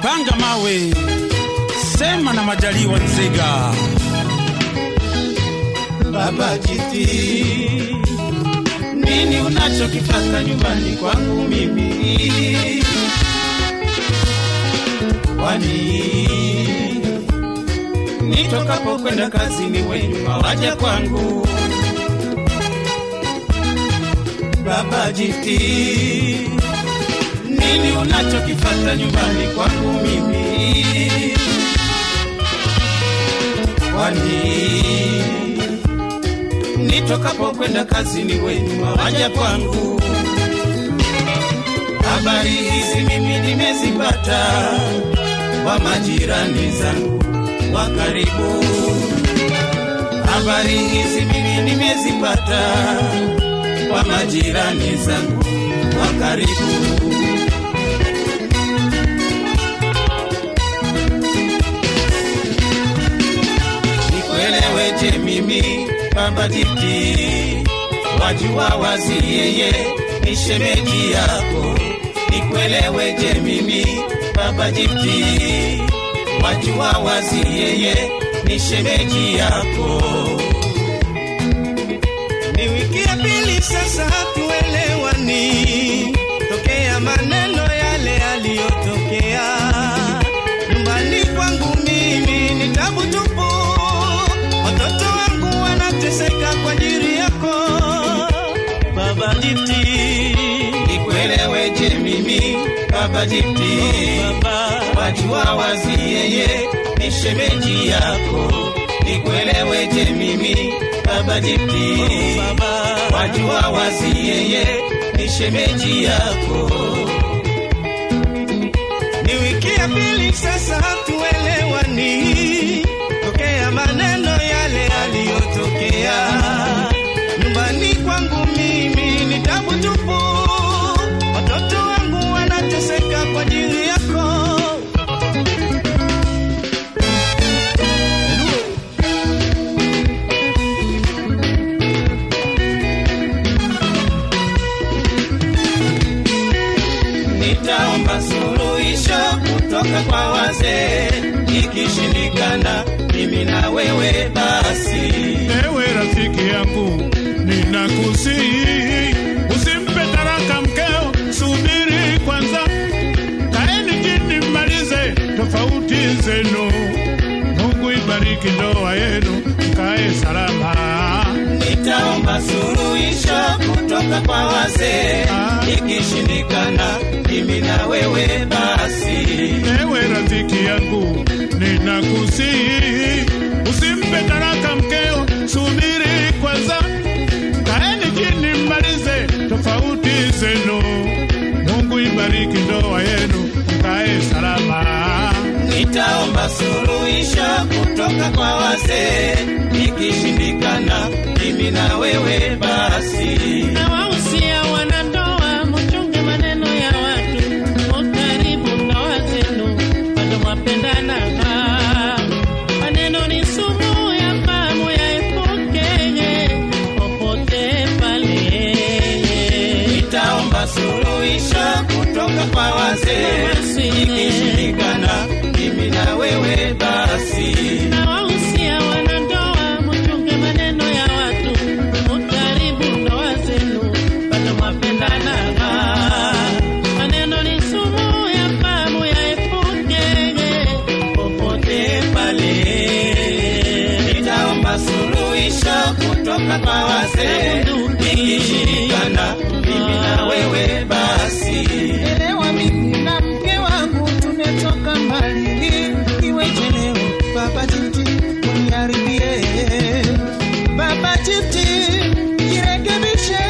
panga mawe, sema na Majaliwa Nzega. Baba Jiti, nini unachokifata nyumbani kwangu mimi? Kwani nitokapo kwenda kazini wenyuma waja kwangu? Baba Jiti, nini unachokifata nyumbani kwangu mimi? Kwani nitokapo kwenda kazini wenyuma waja kwangu? Habari hizi mimi nimezipata kwa majirani zangu wa karibu. Habari hizi mimi nimezipata kwa majirani zangu wa karibu. Nikueleweje mimi baba Jiti, wajua wazi yeye ni shemeji yako. Nikueleweje mimi baba Jiti, wajua wazi yeye ni shemeji yako. Ni wiki ya pili sasa hatuelewani, tokea maneno yale yaliyotokea nyumbani kwangu. Mimi ni tabu tupu, watoto wangu wanateseka kwa ajili yako baba Jiti. Nikueleweje mimi baba Jiti, Baba, wajua wazi yeye ni shemeji yako. Nikueleweje mimi baba Jiti, baba, wajua wazi yeye ni shemeji yako. ni wiki ya pili sasa hatuelewani, tokea maneno yale yaliyotokea nyumbani kwangu. Mimi ni tabu tupu, watoto wangu wanateseka kwa ajili yako. Nitaomba suluhisho kutoka kwa wazee, ikishindikana mimi na wewe basi. Ewe rafiki yangu, ninakusihi usimpe taraka mkeo, subiri kwanza, kaeni chini mmalize tofauti zenu. Mungu ibariki ndoa yenu, mkae salama. Nitaomba suluhisho kutoka kwa wazee, ikishindikana mimi na wewe basi. Ewe rafiki yangu, ninakusihi usimpe taraka mkeo, subiri kwanza, kaeni chini mmalize tofauti zenu. Mungu ibariki ndoa yenu, mkae salama. Nitaomba suluhisho kutoka kwa wazee, ikishindikana mimi na wewe basi. na wahusia wanandoa, mchunge maneno ya watu, mukaribu ndoa zenu, bado mwapendana. Maneno ni sumu ya fahamu, yaepuke popote pale. Nitaomba suluhisho kutoka kwa wazee, ikishindikana mimi na wewe basi. Na wahusia wanandoa, mchunge maneno ya watu, mukaribu ndoa zenu, bado mwapendana. Maneno ni sumu ya fahamu, yaepuke popote pale. Nitaomba suluhisho kutoka kwa wazee, ikishindikana mimi na wewe basi. Elewa mimi na mke wangu tumetoka mbali, iweje leo baba Jiti uniharibie? Baba Jiti jirekebishe,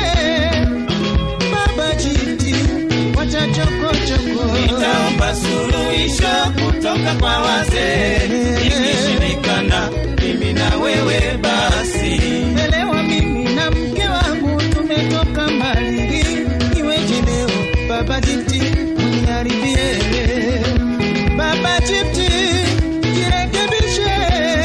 baba Jiti wacha chokochoko. Nitaomba suluhisho kutoka kwa wazee, ikishindikana mimi na wewe basi. Elewa mimi na mke wangu tumetoka mbali, iweje leo baba Jiti uniharibie? Baba Jiti jirekebishe,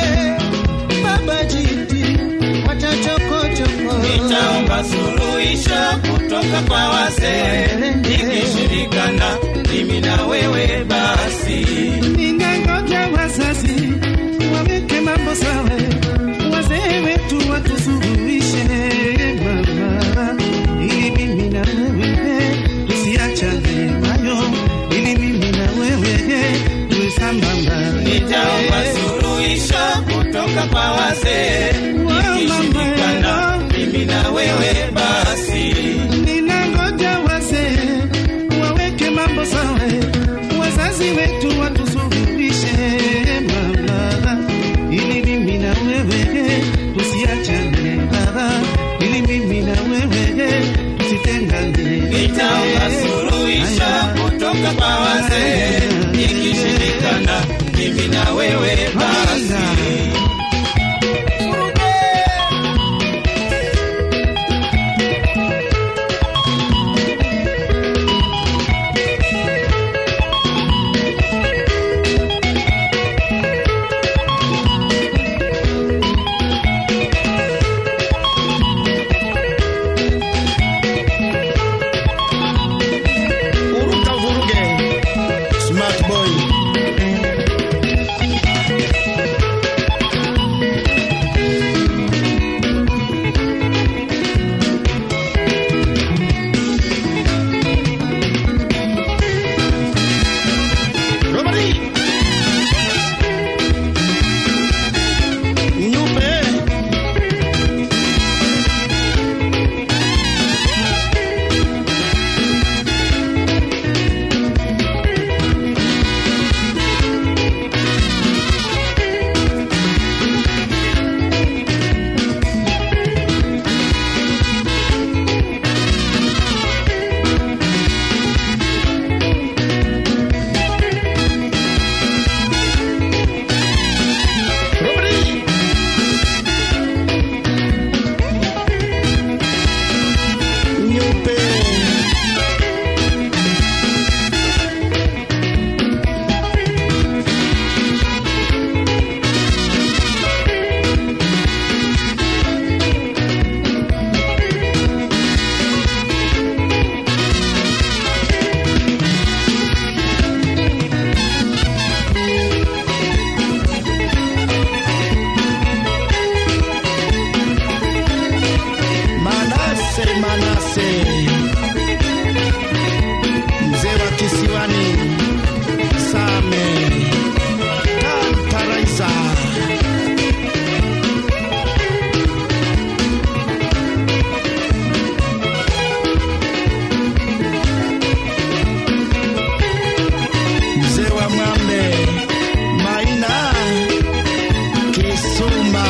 baba Jiti wacha chokochoko. Nitaomba suluhisho kutoka kwa wazee, ikishindikana mimi na wewe basi. kutoka kwa wazee, ikishindikana mimi na wewe basi. Ninangoja wazee waweke mambo sawa, wazazi wetu watusuluhishe mama, ili mimi na wewe tusiachane baba, ili mimi na wewe tusitengane. Nitaomba suluhisho kutoka kwa wazee, ikishindikana mimi na wewe basi. Uruka vuruge, smart boy. Robert. Nyupe. Robert. Nyupe. Manase, Manase, mzee wa kisiwani Same Tantaraisa. Mzee wa Mwambe Maina Kisuma.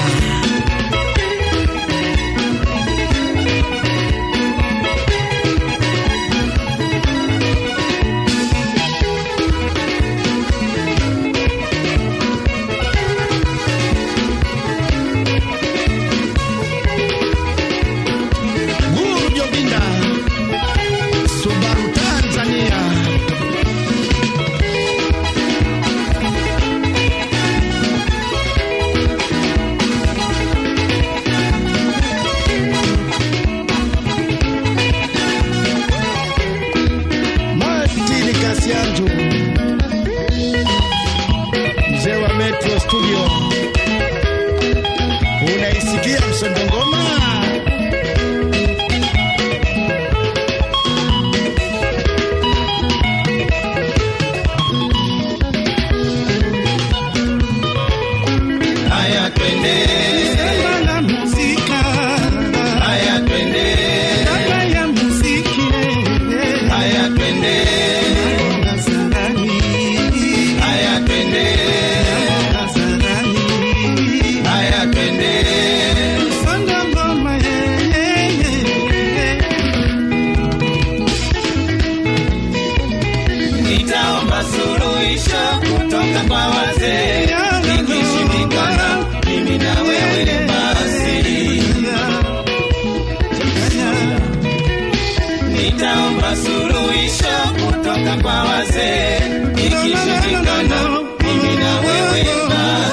Guru Jobinda, Subaru Tanzania. Martin Kasianju, mzee wa Metro Studio, unaisikia msondo ngoma? Haya twende, Sema la muzika, haya twende, baba ya muziki, haya twende, Nazarani, haya twende, Nazarani. haya twende. Songa ngoma, eh, eh, eh. Nitaomba suluhisho kutoka kwa wazee, ikishindikana mimi na wewe basi. Nitaomba suluhisho kutoka kwa wazee, ikishindikana mimi na wewe basi.